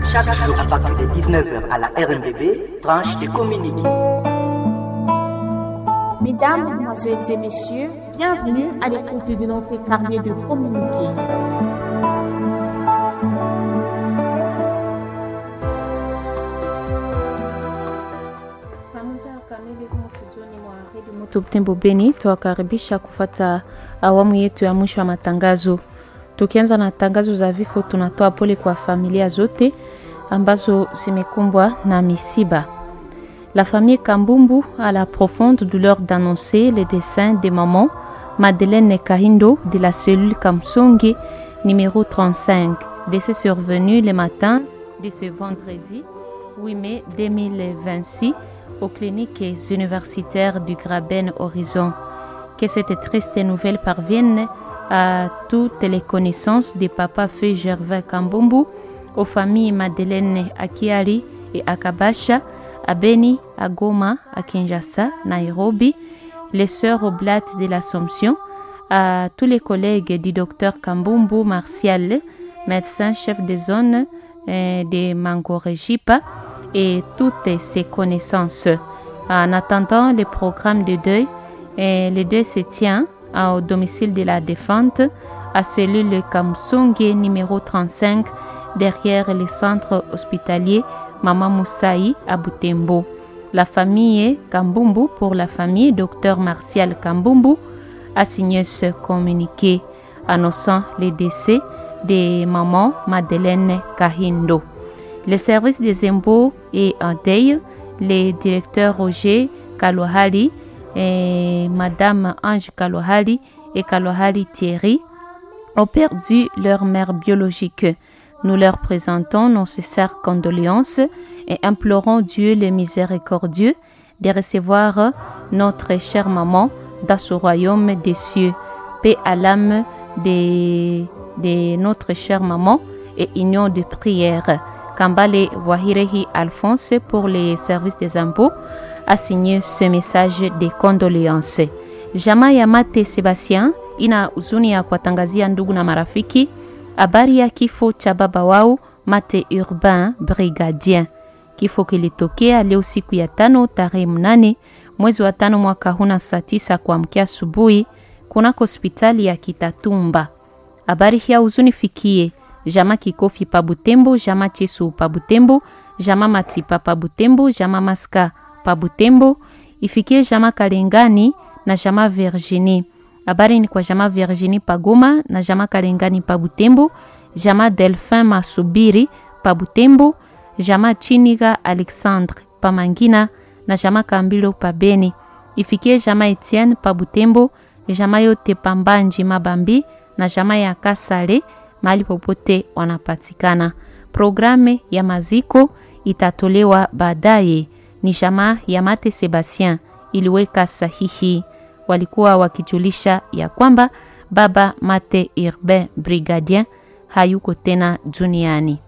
Chaque jour à partir de 19h à la RMBB, tranche de communiqué. Mesdames, Mesdemoiselles et Messieurs, bienvenue à l'écoute de notre carnet de communiqué. Butembo Beni, tuwakaribisha kufata awamu yetu ya mwisho ya matangazo. Tukianza na tangazo za vifo, tunatoa pole kwa familia zote ambazo zimekumbwa na misiba. La famille Kambumbu a la profonde douleur d'annoncer le décès de maman Madeleine Kahindo de la cellule Kamsongi numéro 35, décès survenu le matin de ce vendredi 8 mai 2026 aux cliniques universitaires du Graben Horizon. Que cette triste nouvelle parvienne à toutes les connaissances de papa Feu Gervais Kambumbu, aux familles Madeleine Akiari et Akabasha, à Beni, à Goma, à Kinshasa, Nairobi, les sœurs oblates de l'Assomption, à tous les collègues du docteur Kambumbu Martial, médecin chef de zone euh, de Mangorejipa, et toutes ses connaissances. En attendant le programme de deuil, et le deuil se tient au domicile de la défunte, à cellule Kamsonge numéro 35, derrière le centre hospitalier Mama Moussaï à Butembo. La famille Kambumbu pour la famille Dr Martial Kambumbu a signé ce communiqué annonçant le décès de maman Madeleine Kahindo. Le service des impôts est en deuil. Le directeur Roger Kalohali et Madame Ange Kalohali et Kalohali Thierry ont perdu leur mère biologique. Nous leur présentons nos sincères condoléances et implorons Dieu le miséricordieux de recevoir notre chère maman dans ce royaume des cieux. Paix à l'âme de, de notre chère maman et union de prière. Kambale Wahirehi Alphonse pour les services des impôts a signé ce message de condoléances. Jamaa ya Mate Sebastien ina huzuni ya kuwatangazia ndugu na marafiki habari ya kifo cha baba wao Mate Urbain Brigadien. Kifo kilitokea leo siku ya tano tarehe mnane mwezi wa tano mwaka huna saa tisa kuamkia asubuhi kunako hospitali ya Kitatumba. Habari ya huzuni fikie jama Kikofi pa Butembo, jama Chesu pa Butembo, jama Matipa pa Butembo, jama Maska pa Butembo, ifikie jama Kalengani na jama Virginie. Habari ni kwa jama Virginie pa Goma na jama Kalengani pa Butembo, jama Delphin Masubiri pa Butembo, jama Chiniga Alexandre pa Mangina na jama Kambilo pa Beni. Ifikie jama Etienne pa Butembo, jama yote pa Mbanji Mabambi na jama ya Kasale mahali popote wanapatikana. Programu ya maziko itatolewa baadaye. Ni jamaa ya Mate Sebastien iliweka sahihi, walikuwa wakijulisha ya kwamba baba Mate Urbain Brigadien hayuko tena duniani.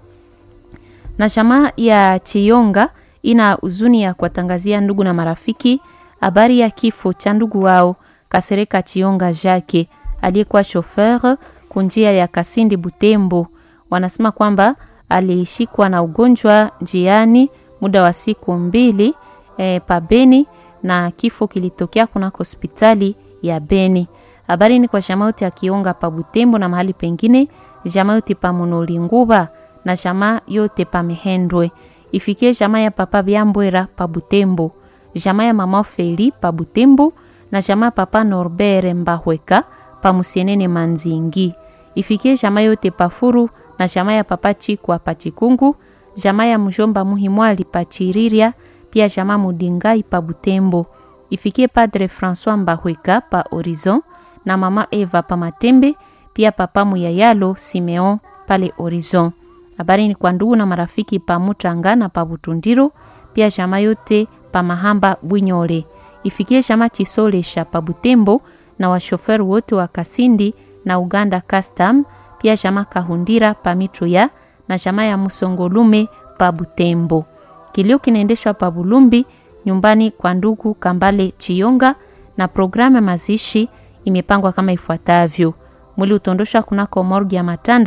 Na jamaa ya Chiyonga ina huzuni ya kuwatangazia ndugu na marafiki habari ya kifo cha ndugu wao Kasereka Chiyonga Jacques aliyekuwa chauffeur kunjia ya Kasindi Butembo. Wanasema kwamba alishikwa na ugonjwa njiani muda wa siku mbili e, pa Beni na kifo kilitokea kunako hospitali ya Beni. Habari ni kwa jamaa yote ya Kionga pa Butembo na mahali pengine, jamaa yote pa Munolinguba na jamaa yote pa Mihendwe. Ifikie jamaa ya papa Byambwera pa Butembo, jamaa ya mama Feli pa Butembo na jamaa papa Norbert Mbahweka pa Musienene Manzingi ifikie jamaa yote pafuru na jamaa ya papa Chikwa pa Chikungu, jamaa ya mjomba Muhimwali pa Chiriria, pia jamaa Mudingai pa Butembo. Ifikie Padre François Mbahweka pa Horizon na mama Eva pa Matembe, pia papa Muyayalo Simeon pale Horizon. Habari ni kwa ndugu na marafiki pa Mutanga na pa Butundiro, pia jamaa yote pa Mahamba Bwinyole. Ifikie jamaa Chisolesha pa Butembo na washofer wote wa Kasindi na Uganda Custom, pia jamaa Kahundira pa Mituya na jamaa ya Musongolume pa Butembo. Kilio kinaendeshwa pa Bulumbi nyumbani kwa ndugu Kambale Chiyonga na programu ya mazishi imepangwa kama ifuatavyo: mwili utondoshwa kunako morgi ya Matanda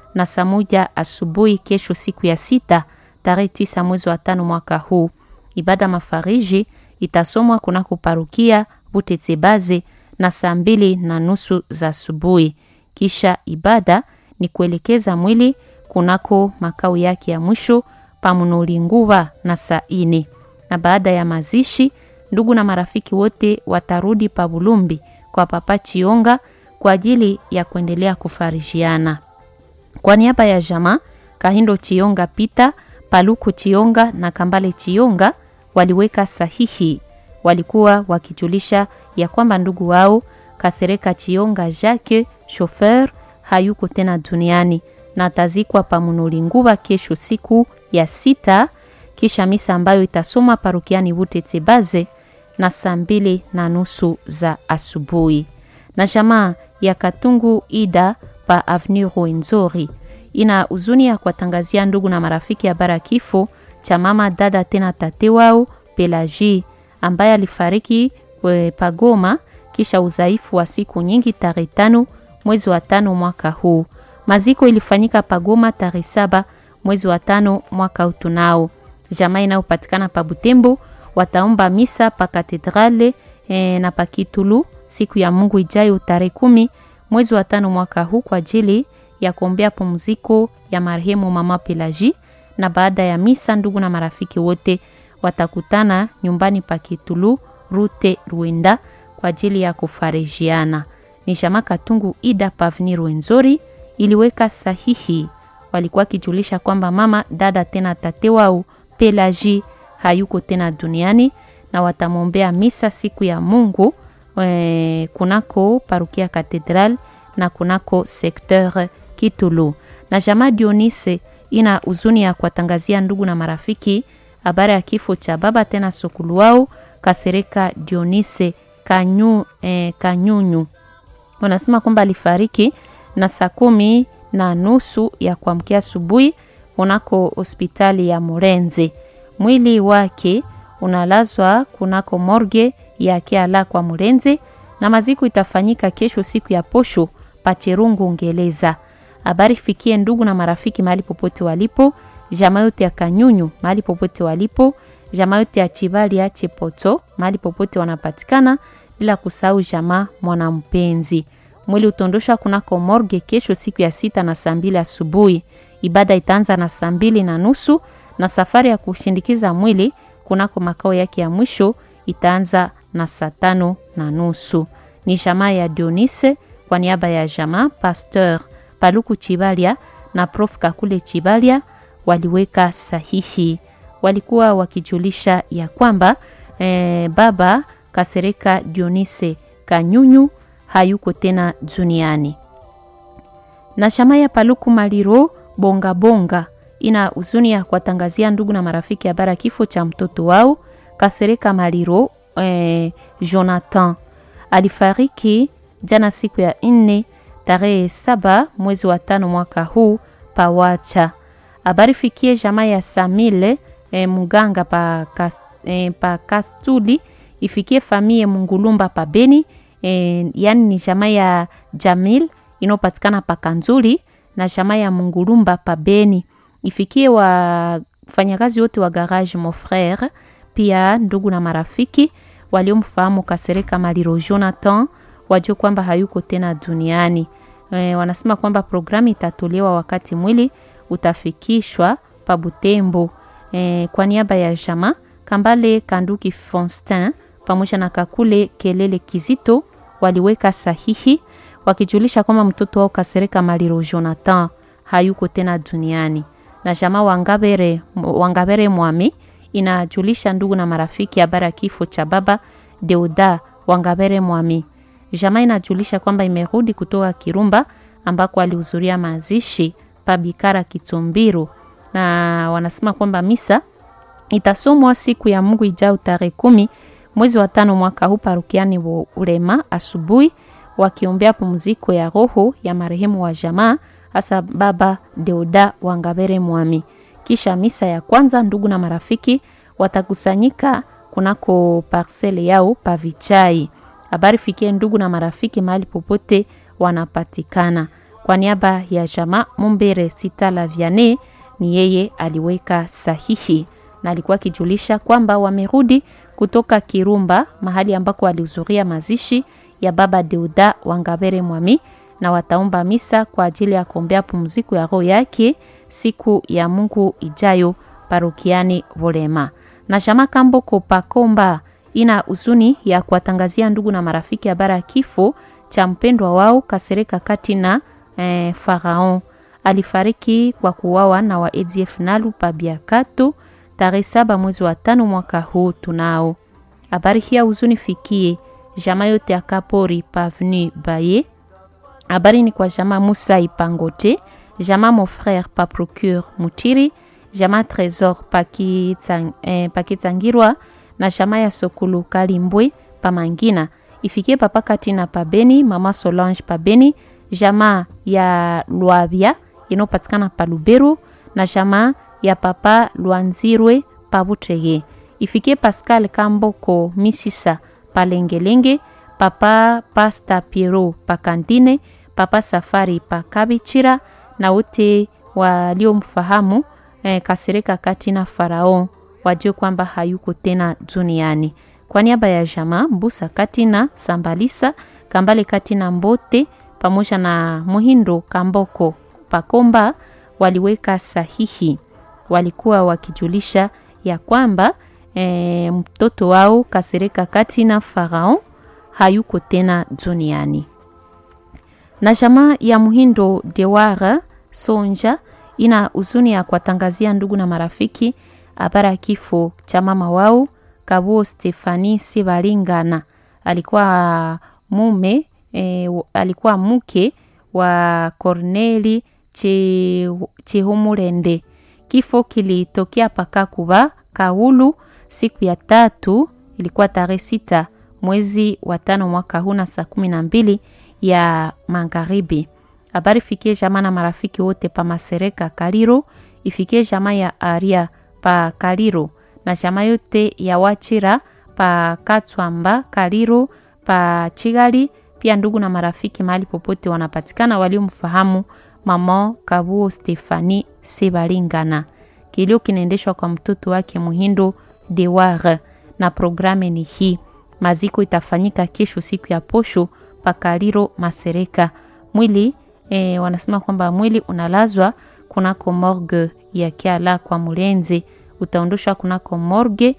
na saa moja asubuhi kesho, siku ya sita tarehe tisa mwezi wa tano mwaka huu. Ibada mafariji itasomwa kunako parukia Butetsebaze na saa mbili na nusu za asubuhi. Kisha ibada ni kuelekeza mwili kunako makao yake ya mwisho pamunolinguva na saa ine, na baada ya mazishi ndugu na marafiki wote watarudi pa Bulumbi kwa Papa Chionga kwa ajili ya kuendelea kufarishiana. Kwa niaba ya jamaa Kahindo Chionga Pita, Paluku Chionga na Kambale Chionga waliweka sahihi. Walikuwa wakijulisha ya kwamba ndugu wao Kasereka Chionga Jacques chauffeur hayuko tena duniani na atazikwa pamunolinguva kesho siku ya sita, kisha misa ambayo itasoma parukiani Butetsebaze na saa mbili na nusu za asubuhi. Na jamaa ya Katungu Ida pa Avenue Rwenzori ina huzuni ya kuwatangazia ndugu na marafiki habari ya kifo cha mama dada tena tate wao Pelagie ambaye alifariki Pagoma kisha udhaifu wa siku nyingi tarehe tano mwezi wa tano mwaka huu. Maziko ilifanyika Pagoma tarehe saba mwezi wa tano mwaka utunao. Jamaa inayopatikana pa Butembo wataomba misa pa katedrale e, na pa Kitulu siku ya Mungu ijayo tarehe kumi mwezi wa tano mwaka huu kwa ajili ya kuombea pumziko ya marehemu mama Pelagie, na baada ya misa ndugu na marafiki wote watakutana nyumbani pa Kitulu rute Ruenda kwa ajili ya kufarijiana. Ni jamaa Katungu Ida Pavni Rwenzori iliweka sahihi, walikuwa kijulisha kwamba mama dada tena tate wao Pelagie hayuko tena duniani na watamwombea misa siku ya Mungu e, kunako parukia Katedral na kunako sekteur Kitulu. Na jamaa Dionise ina huzuni ya kuwatangazia ndugu na marafiki habari ya kifo cha baba tena sokulu wao Kasereka Dionise Kanyu, eh, Kanyunyu. Wanasema kwamba alifariki na saa kumi na nusu ya kuamkia asubuhi kunako hospitali ya Murenze. Mwili wake unalazwa kunako morgue ya Kiala kwa Murenze na maziko itafanyika kesho siku ya posho Pachirungu Ngeleza. Habari fikie ndugu na marafiki mahali popote walipo, jamaa yote ya Kanyunyu mahali popote walipo, jamaa yote ya Chibali ya Chepoto mahali popote wanapatikana, bila kusahau jamaa mwanampenzi. Mwili utondosha kunako morgue kesho siku ya sita na saa mbili asubuhi. Ibada itaanza na saa mbili na nusu na safari ya kushindikiza mwili kunako makao yake ya mwisho itaanza na saa tano na nusu. Ni jamaa ya Dionise kwa niaba ya jamaa Pasteur Paluku Chibalia na Prof Kakule Chibalia waliweka sahihi. Walikuwa wakijulisha ya kwamba eh, baba Kasereka Dionise Kanyunyu hayuko tena duniani. Na jamaa ya Paluku Maliro Bonga Bonga ina huzuni ya kuwatangazia ndugu na marafiki habari ya kifo cha mtoto wao Kasereka Maliro eh, Jonathan alifariki jana siku ya nne tarehe saba mwezi wa tano mwaka huu pawacha. Habari fikie jamaa ya Samile eh, muganga pa, kas, eh, pa Kastuli ifikie famie Mungulumba pa Beni eh, yani ni jamaa ya Jamil inayopatikana pa Kanzuli na jamaa ya Mungulumba pa Beni ifikie wafanyakazi wote wa garage mon frere, pia ndugu na marafiki waliomfahamu Kasereka Maliro Jonathan wajue kwamba hayuko tena duniani. E, wanasema kwamba programu itatolewa wakati mwili utafikishwa pa Butembo. E, kwa niaba ya jama Kambale Kanduki Fonstin pamoja na Kakule Kelele Kizito waliweka sahihi wakijulisha kwamba mtoto wao Kasereka Maliro Jonathan hayuko tena duniani na jamaa Wangabere, Wangabere Mwami inajulisha ndugu na marafiki habari ya kifo cha baba Deuda Wangabere Mwami. Jamaa inajulisha kwamba imerudi kutoka Kirumba ambako alihudhuria mazishi pa Bikara Kitumbiro, na wanasema kwamba misa itasomwa siku ya Mungu ijao tarehe kumi mwezi wa tano mwaka huu parukiani Ulema asubuhi, wakiombea pumziko ya roho ya marehemu wa jamaa hasa baba Deoda Wangabere Mwami. Kisha misa ya kwanza, ndugu na marafiki watakusanyika kunako parcele yao pavichai. Habari fikie ndugu na marafiki mahali popote wanapatikana. Kwa niaba ya jamaa Mumbere Sitala Viane, ni yeye aliweka sahihi na alikuwa akijulisha kwamba wamerudi kutoka Kirumba, mahali ambako walihudhuria mazishi ya baba Deuda Wangabere Mwami, na wataomba misa kwa ajili ya kuombea pumziko ya roho yake siku ya Mungu ijayo parokiani Volema. Na jamaa Kamboko Pakomba ina huzuni ya kuwatangazia ndugu na marafiki habari ya kifo cha mpendwa wao Kasereka Katina eh, Faraon alifariki kwa kuwawa na wa ADF Nalu Pabiakato tarehe saba mwezi wa tano mwaka huu. Tunao habari hii huzuni fikie jamaa yote ya Kapori Pavenu Baye. Habari ni kwa jamaa Musa Ipangote, jamaa mon frère pa procure Mutiri, jamaa Trésor Pakitangirwa na jamaa ya Sokulu Kalimbwe Pamangina ifikie papa Katina Pabeni, mama Solange Pabeni, jamaa ya Lwabia inayopatikana pa Luberu na jamaa ya papa Lwanzirwe Pabutege ifikie Pascal Kamboko Misisa Palengelenge, papa Pasta Piero Pakandine, papa Safari Pakabichira na wote waliomfahamu eh, Kasereka Katina Farao wajue kwamba hayuko tena duniani. Kwa niaba ya jamaa Mbusa Katina Sambalisa Kambale Katina Mbote pamoja na Muhindo Kamboko Pakomba waliweka sahihi, walikuwa wakijulisha ya kwamba e, mtoto wao Kasereka Katina Farao hayuko tena duniani. Na jamaa ya Muhindo Dewara Sonja ina huzuni ya kuwatangazia ndugu na marafiki habari ya kifo cha mama wao Kabuo Stefani Sibalingana. Alikuwa mume e, alikuwa mke wa Corneli Chihumurende. Kifo kilitokea Pakakuba Kaulu siku ya tatu, ilikuwa tarehe sita mwezi wa tano mwaka huu na saa kumi na mbili ya magharibi. Habari fikie jamaa na marafiki wote pa Masereka Kaliro, ifikie jamaa ya Aria pa Kaliro na jamaa yote ya Wachira pa Katswamba Kaliro pa Chigali, pia ndugu na marafiki mahali popote wanapatikana waliomfahamu mama Kabuo Stefani Sebalingana. Kilio kinaendeshwa kwa mtoto wake Muhindo Dewar na programe ni hii. Maziko itafanyika kesho siku ya posho pakaliro Masereka. Mwili e, wanasema kwamba mwili unalazwa kunako morgue ya Kiala kwa Mulenze, utaondoshwa kunako morgue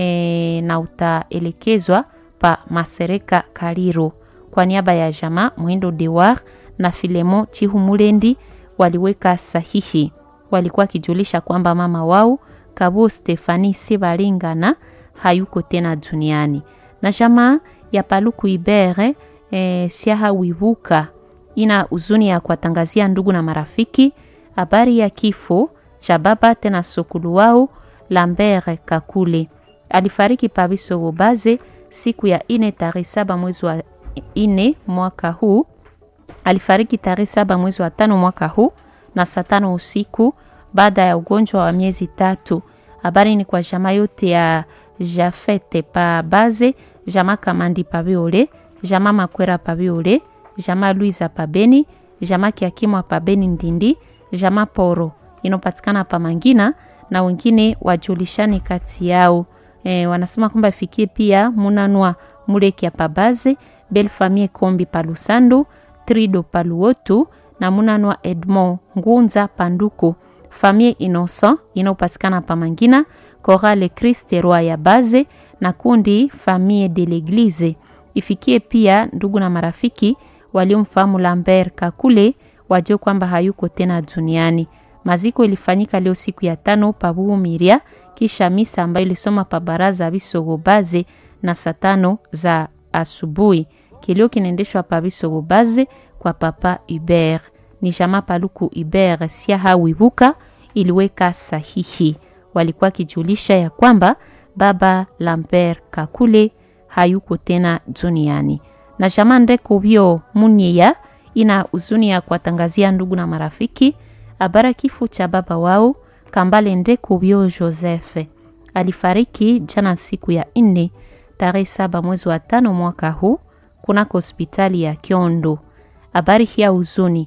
e, na utaelekezwa pa Masereka Kaliro. Kwa niaba ya jamaa Muhindo Dewar na Filemo Chihumulendi waliweka sahihi, walikuwa kijulisha kwamba mama wao Kabuo Stefani Sebalingana hayuko tena duniani. Na jamaa ya Paluku Ibere e, Siaha Wibuka ina huzuni ya kuwatangazia ndugu na marafiki habari ya kifo cha baba tena sokulu wao Lambert Kakule. Alifariki Pabiso Bobaze siku ya ine tarehe saba mwezi wa ine mwaka huu. Alifariki tarehe saba mwezi wa tano mwaka huu na saa tano usiku baada ya ugonjwa wa miezi tatu. Habari ni kwa jamaa yote ya Jafete pa Baze, jamaa Kamandi pa Biole, jamaa Makwera pa Biole, jamaa Luiza pa Beni, jamaa Kiakimwa pa Beni Ndindi, jamaa Poro inopatikana pa Mangina na wengine wajulishane kati yao. E, wanasema kwamba ifikie pia Munanwa Mulekia pa Baze, Belle Famille Kombi pa Lusando, Trido pa Luotu na Munanwa Edmond Ngunza Panduko, Famille Innocent inayopatikana pa Mangina, Chorale Christ Roi ya Baze na kundi Famille de l'Eglise. Ifikie pia ndugu na marafiki waliomfahamu Lambert Kakule wajue kwamba hayuko tena duniani. Maziko ilifanyika leo siku ya tano pa Buhumiria, kisha misa ambayo ilisoma pa baraza Bisogo Baze na saa tano za asubuhi. Kilio kinaendeshwa pa Bisogo Baze kwa papa Hubert. Ni jamaa Paluku Hubert Siaha Wibuka iliweka sahihi, walikuwa kijulisha ya kwamba baba Lambert Kakule hayuko tena duniani. Na jamaa Ndeko Bio Munia ina huzuni ya kuwatangazia ndugu na marafiki habara kifo cha baba wao Kambale Ndeko Bio Joseph. Alifariki jana siku ya nne tarehe saba mwezi wa tano mwaka huu kunako hospitali ya Kiondo. Habari hii ya huzuni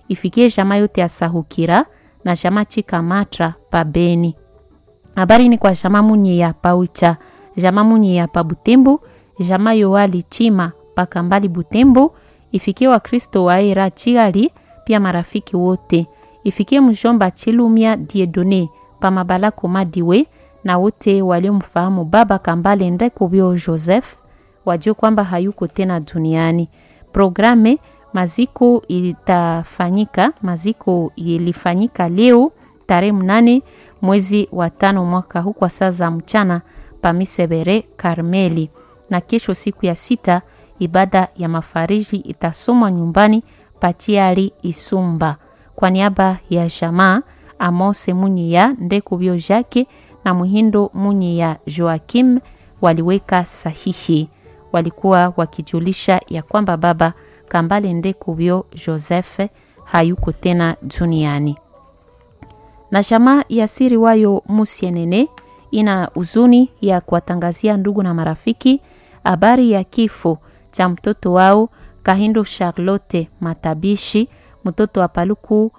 ifikie jamaa yote ya Sahukira na jamaa Chikamatra pa Beni. Habari ni kwa jamaa munye ya Paucha, jamaa munye ya pa Butembo, jamaa Yoali Chima pa Kambali Butembo, ifikie Wakristo wa Era Chigali, pia marafiki wote. Ifikie mjomba Chilumia Diedone pa Mabala Komadiwe na wote waliomfahamu baba Kambale Ndekubyo Joseph wajue kwamba hayuko tena duniani. Programe maziko itafanyika, maziko ilifanyika leo tarehe mnane mwezi wa tano mwaka huu kwa saa za mchana Pamisebere Karmeli, na kesho siku ya sita ibada ya mafariji itasomwa nyumbani Pachiari Isumba. Kwa niaba ya jamaa Amose Munyiya Ndekubyo Jake na Muhindo Munyiya Joakim waliweka sahihi walikuwa wakijulisha ya kwamba baba Kambale Ndekubyo Joseph hayuko tena duniani. Na jamaa ya siri wayo Musienene ina huzuni ya kuwatangazia ndugu na marafiki habari ya kifo cha mtoto wao Kahindo Charlotte Matabishi, mtoto wa Paluku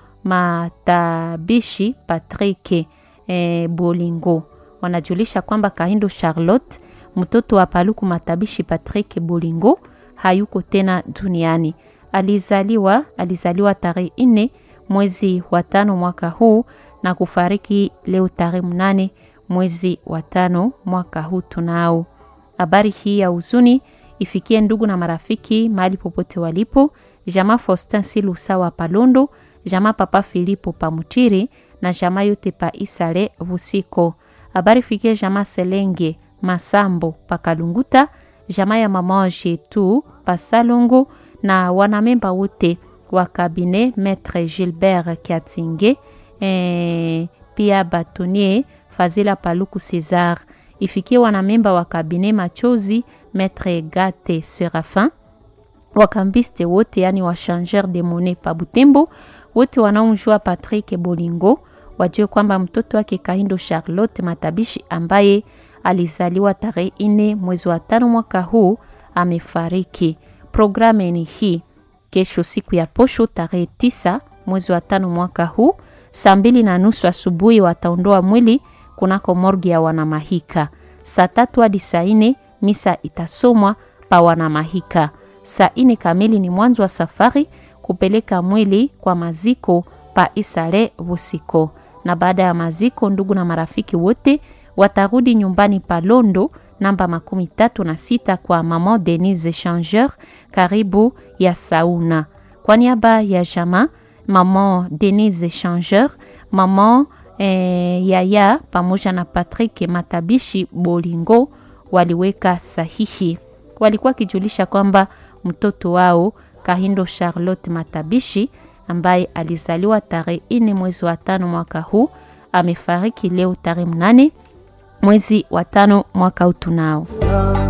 Matabishi Patrick e, Bolingo. Wanajulisha kwamba Kahindo Charlotte mtoto wa Paluku Matabishi Patrick Bolingo hayuko tena duniani. Alizaliwa alizaliwa tarehe nne mwezi wa tano mwaka huu na kufariki leo tarehe mnane mwezi wa tano mwaka huu. Tunao habari hii ya huzuni ifikie ndugu na marafiki mahali popote walipo, jamaa Faustin Silusa wa Palondo, jamaa Papa Filipo Pamutiri na jamaa yote pa Isale Vusiko. Habari ifikie jamaa Selenge Masambo Pakalunguta, jamaa ya mama Jetu Pasalongo na wanamemba wote wa kabine Maître Gilbert Kiatinge eh, pia batonier Fazila Paluku Cesar ifikie wanamemba wa kabine Machozi Maître Gate Serafin wakambiste wote yani wa changeur de monnaie pa Butembo wote wanaomjua Patrick Bolingo wajue kwamba mtoto wake Kahindo Charlotte Matabishi ambaye alizaliwa tarehe nne mwezi wa tano mwaka huu amefariki. Programu ni hii: kesho siku ya posho tarehe tisa mwezi wa tano mwaka huu saa mbili na nusu asubuhi wataondoa mwili kunako morgi ya Wanamahika. Saa tatu hadi saa nne misa itasomwa pa Wanamahika. Saa nne kamili ni mwanzo wa safari kupeleka mwili kwa maziko pa Isale Vusiko, na baada ya maziko, ndugu na marafiki wote watarudi nyumbani Palondo namba makumi tatu na sita kwa mama Denise Changeur karibu ya sauna. Kwa niaba ya jama mama Denise Changeur, mama eh, yaya pamoja na Patrick Matabishi Bolingo waliweka sahihi. Walikuwa wakijulisha kwamba mtoto wao Kahindo Charlotte Matabishi ambaye alizaliwa tarehe nne mwezi wa tano mwaka huu amefariki leo tarehe mnane mwezi wa tano mwaka huu tunao